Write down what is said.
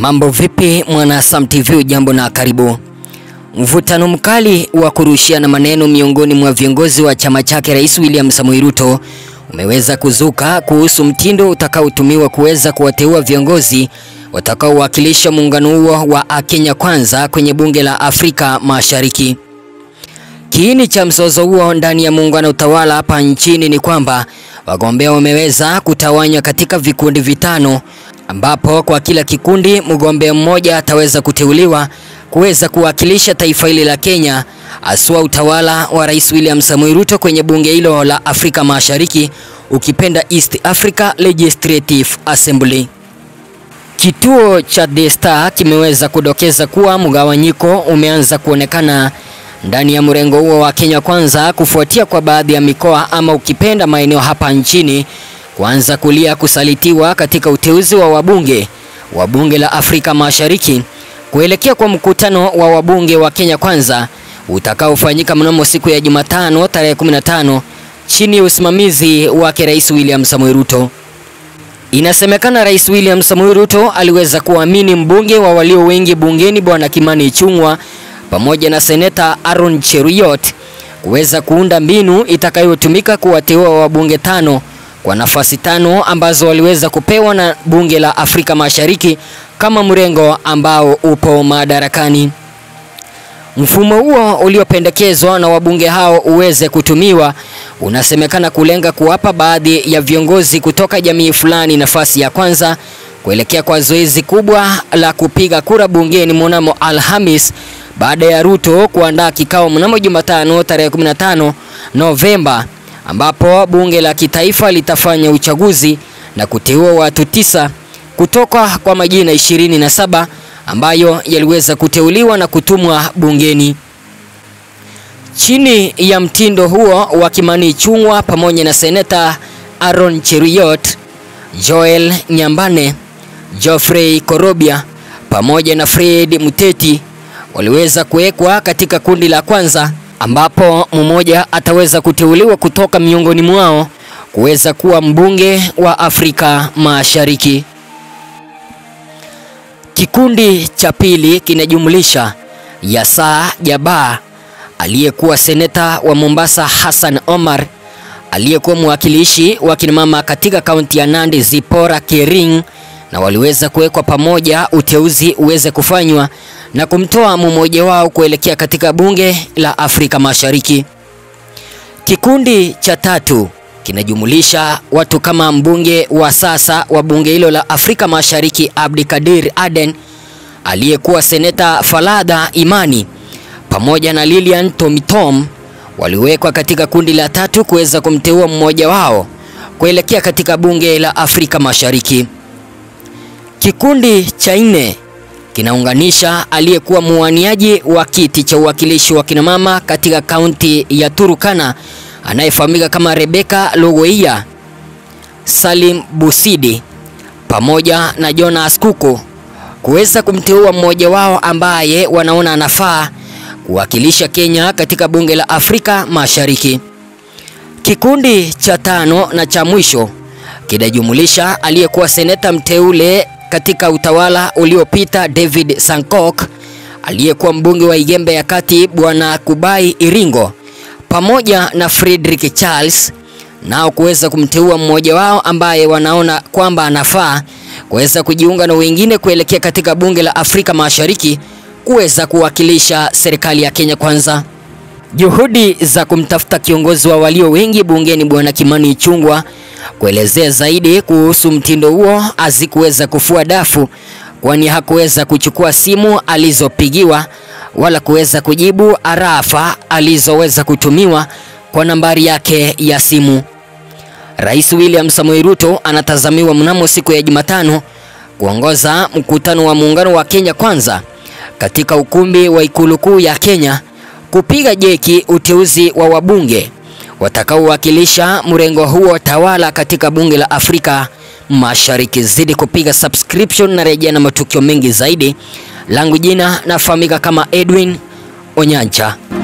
Mambo vipi mwana Sam TV, jambo na karibu. Mvutano mkali wa kurushiana maneno miongoni mwa viongozi wa chama chake Rais William Samoei Ruto umeweza kuzuka kuhusu mtindo utakaotumiwa kuweza kuwateua viongozi watakaowakilisha muungano huo wa Kenya Kwanza kwenye bunge la Afrika Mashariki. Kiini cha mzozo huo ndani ya muungano utawala hapa nchini ni kwamba wagombea wameweza kutawanywa katika vikundi vitano ambapo kwa kila kikundi mgombea mmoja ataweza kuteuliwa kuweza kuwakilisha taifa hili la Kenya, aswa utawala wa Rais William Samoei Ruto kwenye bunge hilo la Afrika Mashariki, ukipenda East Africa Legislative Assembly. Kituo cha The Star kimeweza kudokeza kuwa mgawanyiko umeanza kuonekana ndani ya mrengo huo wa Kenya Kwanza kufuatia kwa baadhi ya mikoa ama ukipenda maeneo hapa nchini kuanza kulia kusalitiwa katika uteuzi wa wabunge wa bunge la Afrika Mashariki kuelekea kwa mkutano wa wabunge wa Kenya Kwanza utakaofanyika mnamo siku ya Jumatano tarehe 15 chini ya usimamizi wake Rais William Samoei Ruto. Inasemekana Rais William Samoei Ruto aliweza kuamini mbunge wa walio wengi bungeni Bwana Kimani Ichung'wah pamoja na seneta Aaron Cheruiyot kuweza kuunda mbinu itakayotumika kuwateua wabunge tano kwa nafasi tano ambazo waliweza kupewa na bunge la Afrika Mashariki kama mrengo ambao upo madarakani. Mfumo huo uliopendekezwa na wabunge hao uweze kutumiwa unasemekana kulenga kuwapa baadhi ya viongozi kutoka jamii fulani nafasi ya kwanza kuelekea kwa zoezi kubwa la kupiga kura bungeni mnamo Alhamis baada ya Ruto kuandaa kikao mnamo Jumatano tarehe 15 Novemba ambapo bunge la kitaifa litafanya uchaguzi na kuteua watu tisa kutoka kwa majina 27 ambayo yaliweza kuteuliwa na kutumwa bungeni. Chini ya mtindo huo wa Kimani Ichung'wah pamoja na seneta Aaron Cheruiyot, Joel Nyambane, Geoffrey Korobia pamoja na Fred Muteti waliweza kuwekwa katika kundi la kwanza ambapo mmoja ataweza kuteuliwa kutoka miongoni mwao kuweza kuwa mbunge wa Afrika Mashariki. Kikundi cha pili kinajumlisha Yasa Jaba aliyekuwa seneta wa Mombasa Hassan Omar, aliyekuwa mwakilishi wa kinamama katika kaunti ya Nandi Zipora Kering, na waliweza kuwekwa pamoja uteuzi uweze kufanywa na kumtoa mmoja wao kuelekea katika bunge la Afrika Mashariki. Kikundi cha tatu kinajumulisha watu kama mbunge wa sasa wa bunge hilo la Afrika Mashariki Abdikadir Aden, aliyekuwa seneta Falada Imani pamoja na Lilian Tomitom waliwekwa katika kundi la tatu kuweza kumteua mmoja wao kuelekea katika bunge la Afrika Mashariki. Kikundi cha nne kinaunganisha aliyekuwa muwaniaji wa kiti cha uwakilishi wa kinamama katika kaunti ya Turukana anayefahamika kama Rebecca Logoia, Salim Busidi pamoja na Jonas Kuku kuweza kumteua mmoja wao ambaye wanaona anafaa kuwakilisha Kenya katika bunge la Afrika Mashariki. Kikundi cha tano na cha mwisho kinajumulisha aliyekuwa seneta mteule katika utawala uliopita David Sankok, aliyekuwa mbunge wa Igembe ya Kati Bwana Kubai Iringo pamoja na Frederick Charles, nao kuweza kumteua mmoja wao ambaye wanaona kwamba anafaa kuweza kujiunga na wengine kuelekea katika bunge la Afrika Mashariki kuweza kuwakilisha serikali ya Kenya Kwanza. Juhudi za kumtafuta kiongozi wa walio wengi bungeni Bwana Kimani Ichung'wah kuelezea zaidi kuhusu mtindo huo hazikuweza kufua dafu, kwani hakuweza kuchukua simu alizopigiwa wala kuweza kujibu arafa alizoweza kutumiwa kwa nambari yake ya simu. Rais William Samoei Ruto anatazamiwa mnamo siku ya Jumatano kuongoza mkutano wa muungano wa Kenya Kwanza katika ukumbi wa ikulu kuu ya Kenya kupiga jeki uteuzi wa wabunge watakaowakilisha mrengo huo tawala katika bunge la Afrika Mashariki. Zidi kupiga subscription na rejea na matukio mengi zaidi. Langu jina nafahamika kama Edwin Onyancha.